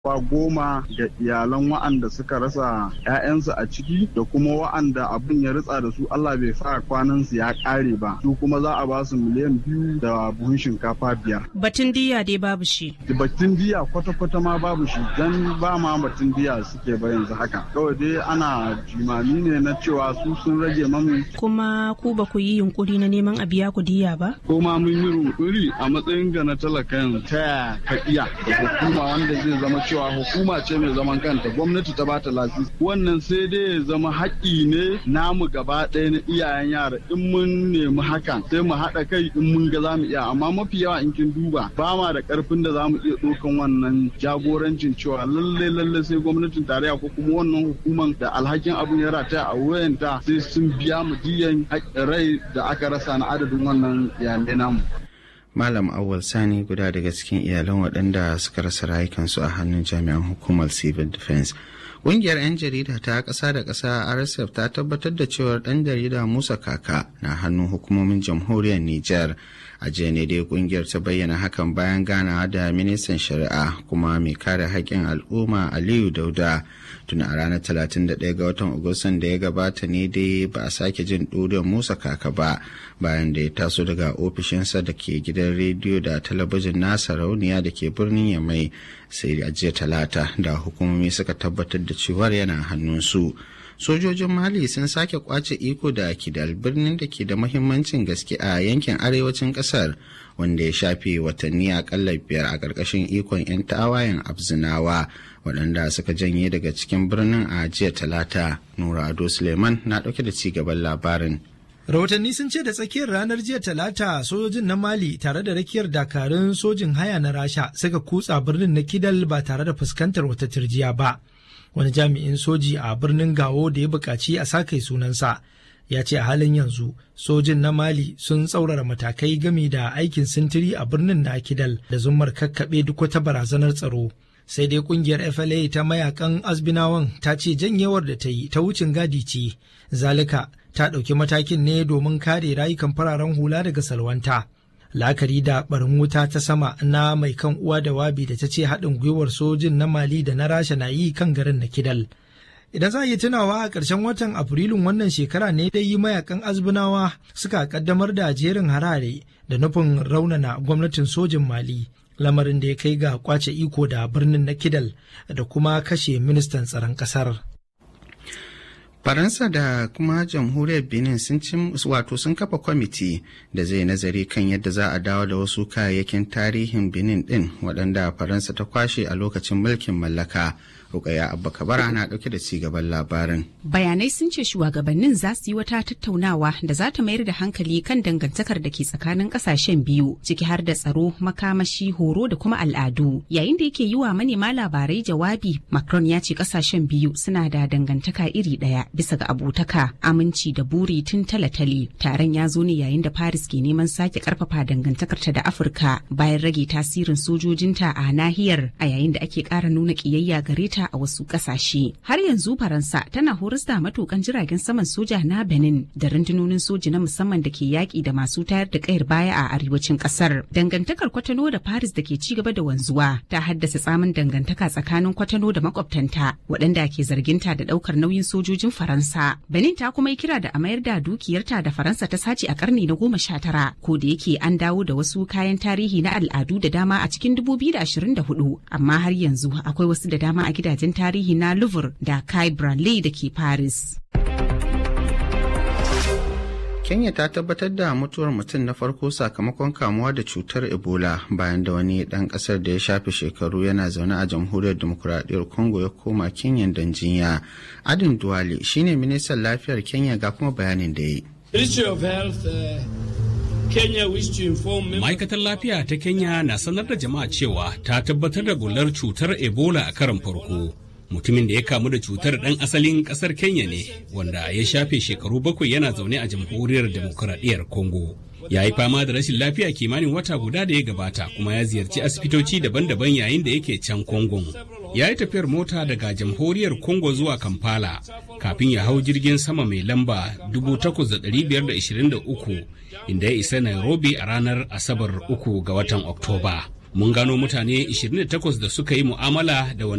Kwa goma ga iyalan wa'anda suka rasa 'ya'yansu a ciki da kuma wa'anda abin ya ritsa da su Allah bai sa kwanansu ya ƙare ba su kuma za a ba su miliyan biyu da buhun shinkafa biyar. Batun diya dai babu shi. Batun diya kwata-kwata ma babu shi dan ba ma batun diya suke ba yanzu haka. Kawai dai ana jimami ne na cewa su sun rage mamu. Kuma ku ba ku yi yunkuri na neman a biya ku diya ba? Ko ma mun yi yunkuri a matsayin ga na talakan ta ka iya da hukuma wanda zai zama cewa hukuma ce mai zaman kanta gwamnati ta bata lasisi wannan sai dai ya zama haƙƙi ne namu gaba ɗaya na iyayen yara in mun nemi hakan sai mu haɗa kai in mun ga za mu iya amma mafi yawa in kin duba ba ma da ƙarfin da za mu iya ɗaukan wannan jagorancin cewa lalle lalle sai gwamnatin tarayya ko kuma wannan hukuman da alhakin abun ya rataya a wayanta sai sun biya mu diyan rai da aka rasa na adadin wannan iyalai namu. Malam Awal Sani guda daga cikin iyalan waɗanda suka rasa rayukansu a hannun jami'an hukumar Civil Defense. Ƙungiyar 'yan jarida ta ƙasa da ƙasa RSF ta tabbatar da cewar ɗan jarida Musa Kaka na hannun hukumomin jamhuriyar Nijar. A jiya ne dai ƙungiyar ta bayyana hakan bayan ganawa da ministan shari'a kuma mai kare haƙƙin al'umma Aliyu Dauda. Tun a ranar 31 ga watan Agustan da ya gabata ne dai ba a sake jin ɗuriyar Musa Kaka ba bayan da ya taso daga ofishinsa da ke gidan rediyo da talabijin nasa rauniya da ke birnin Yamai sai a jiya talata da hukumomi suka tabbatar da cewar yana hannunsu. Sojojin Mali sun sake kwace iko da Kidal birnin da ke da mahimmancin gaske a yankin arewacin kasar wanda ya shafe watanni akalla biyar a ƙarƙashin ikon 'yan tawayen Abzinawa waɗanda suka janye daga cikin birnin a jiya talata. Nura Ado Suleiman na ɗauke da ci gaban labarin. Rahotanni sun ce da tsakiyar ranar jiya talata sojojin na Mali tare da rakiyar dakarun sojin haya na Rasha suka kutsa birnin na Kidal ba tare da fuskantar wata turjiya ba. Wani jami'in soji a birnin Gawo da ya buƙaci a sakai sunansa ya ce a halin yanzu sojin na Mali sun tsaurara matakai gami da aikin sintiri a birnin na Kidal da zummar kakkaɓe duk wata barazanar tsaro. sai dai kungiyar FLA ta mayakan Azbinawan ta ce janyewar da ta yi ta wucin gadi ce, zalika ta ɗauki matakin ne domin kare rayukan fararen hula daga salwanta. La'akari da barin wuta ta sama na mai kan uwa da wabi da ta ce haɗin gwiwar sojin na Mali da na Rasha na yi kan garin na Kidal. Idan za a yi tunawa a ƙarshen watan Afrilun wannan shekara ne dai mayakan Azbinawa suka ƙaddamar da jerin harare da nufin raunana gwamnatin sojin Mali. lamarin da ya kai ga kwace iko da birnin na kidal da kuma kashe ministan tsaron kasar. faransa da kuma jamhuriyar benin sun cin wato sun kafa kwamiti da zai nazari kan yadda za a dawo da wasu kayayyakin tarihin benin din waɗanda faransa ta kwashe a lokacin mulkin mallaka Rukaya Abba Kabara na ɗauke da ci gaban labarin. Bayanai sun ce shugabannin za su yi wata tattaunawa da za ta mayar da hankali kan dangantakar da ke tsakanin ƙasashen biyu ciki har da tsaro, makamashi, horo da kuma al'adu. Yayin da yake yi wa manema labarai jawabi, Macron ya ce ƙasashen biyu suna da dangantaka iri ɗaya bisa ga abotaka, aminci da buri tun talatali. Taron ya zo ne yayin da Paris ke neman sake ƙarfafa dangantakarta da Afirka bayan rage tasirin sojojinta a nahiyar a yayin da ake ƙara nuna ƙiyayya gare ta a wasu kasashe. Har yanzu Faransa tana horas da matukan jiragen saman soja na Benin da rundunonin soji na musamman da ke yaƙi da masu tayar da kayar baya a arewacin ƙasar. Dangantakar Kwatano da Paris da ke ci gaba da wanzuwa ta haddasa tsamin dangantaka tsakanin Kwatano da makwabtanta waɗanda ke zarginta da ɗaukar nauyin sojojin Faransa. Benin ta kuma yi kira da a mayar da dukiyarta da Faransa ta sace a ƙarni na goma sha tara ko da yake an dawo da wasu kayan tarihi na al'adu da dama a cikin 2024 amma har yanzu akwai wasu da dama a gidajen gidajen tarihi na Louvre da Kai Branly da ke Paris. Kenya ta tabbatar da mutuwar mutum na farko sakamakon kamuwa da cutar Ebola bayan da wani ɗan ƙasar da ya shafe shekaru yana zaune a jamhuriyar demokuraɗiyyar Congo ya koma Kenya don jinya. Adin Duwale shine ministan lafiyar Kenya ga kuma bayanin da ya yi. Ma'aikatar lafiya ta Kenya na sanar da jama'a cewa ta tabbatar da bular cutar Ebola a karon farko. Mutumin da ya kamu da cutar ɗan asalin ƙasar Kenya ne, wanda ya shafe shekaru bakwai yana zaune a jamhuriyar demokuraɗiyyar Congo. Ya yi fama da rashin lafiya kimanin wata guda da ya gabata kuma ya ziyarci asibitoci daban-daban yayin da yake can Congo. Ya yi tafiyar mota daga jamhuriyar Congo zuwa Kampala kafin ya hau jirgin sama mai lamba 8,523 inda ya isa Nairobi a ranar Asabar uku ga watan Oktoba. mun gano mutane 28 da suka yi mu'amala da